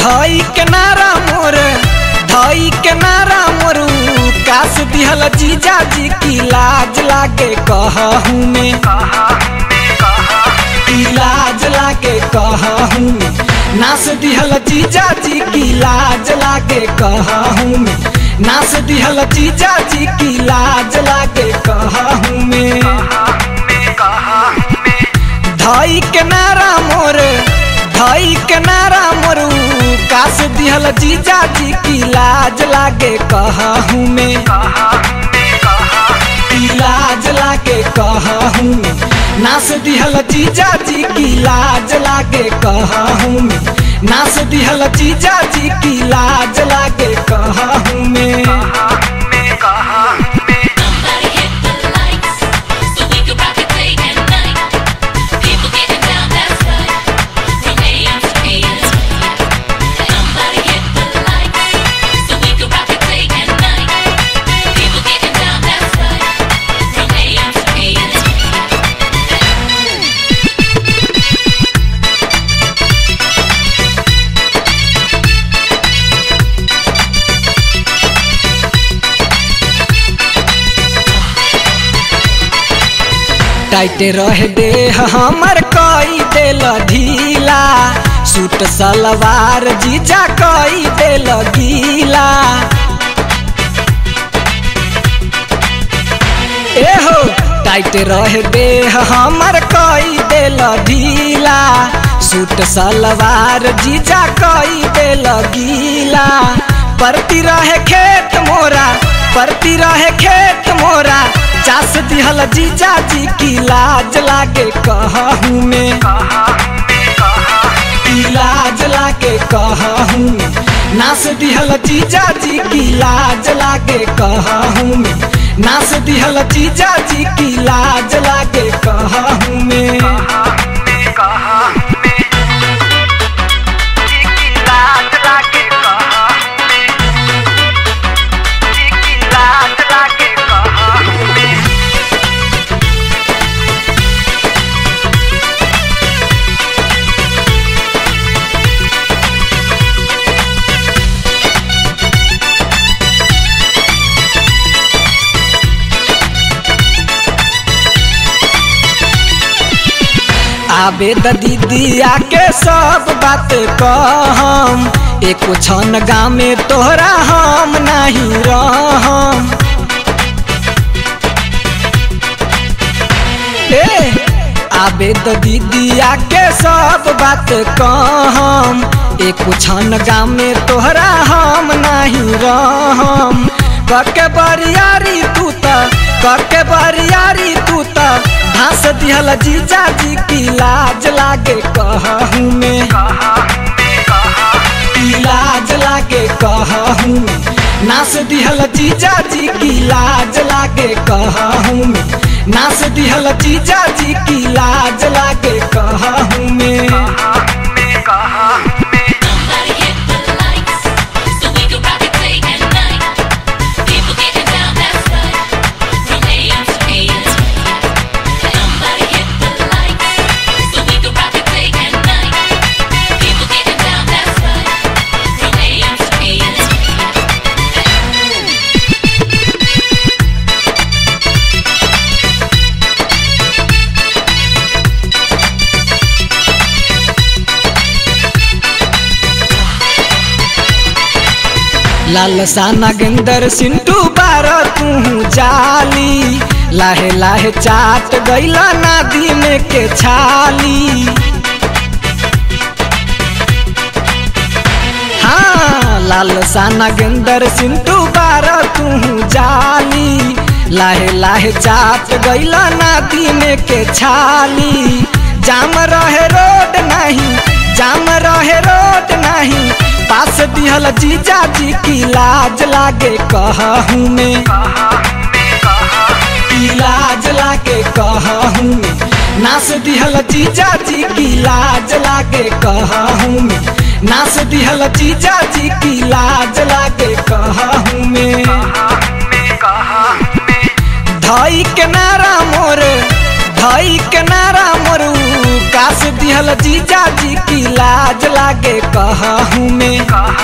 धई के नारा मोर धई के नारा मोरू कास दिहल जीजा जी की लाज लागे कहूँ में की लाज लागे कहूँ में नास दिहल जीजा जी की लाज लागे कहूँ में नास दिहल जीजा जी की लाज लागे कहूँ में धई के नारा मोर धई के नारा मोरू कास दिहल जीजा जी की लाज लागे कहूँ में की लाज लागे कहूँ में नास दिहल जीजा जी की लाज लागे कहूँ में नास दिहल जीजा जी की लाज लागे कहूँ में Somebody hit the lights so we can rock it day and night. People getting down, that's right. From AM to PM. Somebody hit the lights so we can rock it day and night. People getting down, that's right. From AM to PM. टाइटे रह दे हमर कई देल ढीला suit सलवार जीजा कई देल गीला एहो टाइट रह दे हमर कई देल ढीला सूट सलवार जीजा कई देल गीला परती रहे खेत मोरा परती रहे खेत मोरा चास दिहल जीजा जी की लाज लागे कहूँ में की लाज लागे कहूँ में नास दिहल जीजा जी की लाज लागे कहूँ में नास दिहल जीजा जी की लाज लागे कहूँ में आबे त दीदिया के सब बात कहम एको छन गाँव में तोहरा हम नहीं रहम ए आबे त दीदिया के सब बात कहम एको छन गाँव में तोहरा हम नहीं रहम कके बरियारी तू त कके बरियारी तू त धास दिहल जीजा जी की लाज लागे कहूँ में की लाज लागे कहूँ में नास दिहल जीजा जी की लाज लागे कहूँ में नास दिहल जीजा जी की लाज लागे कहूँ में Somebody hit the lights so we can rock it day and night. People getting down, that's right. From AM to PM. Somebody hit the lights so we can rock it day and night. People getting down, that's right. From AM to PM. लाल साना गेंदर सिंटू बार तू जाली लाहे लाहे चाट गैला नदी में के छाली हाँ लाल साना गेंदर सिंटू बार तू जाली लाहे लाहे चाट गैला नदी में के छाली जाम रहे रोड नहीं जाम रहे रोड नहीं पास दिहल जीजा जी की लाज लागे कहूँ में की लाज लागे कहूँ में नास दिहल जीजा जी की लाज लागे कहूँ में नास दिहल जीजा जी की लाज लागे कहूँ में धई के नारा मोर धई के नारा मोरू कास दिहल जीजा जी की लाज लाज लागे कहूँ में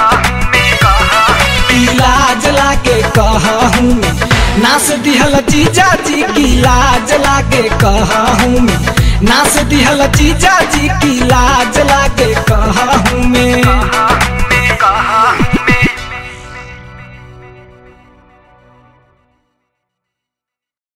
की लाज लागे कहूँ में नास दिहल जीजा जी की लाज लागे कहूँ में नास दिहल जीजा जी की लाज लागे कहूँ में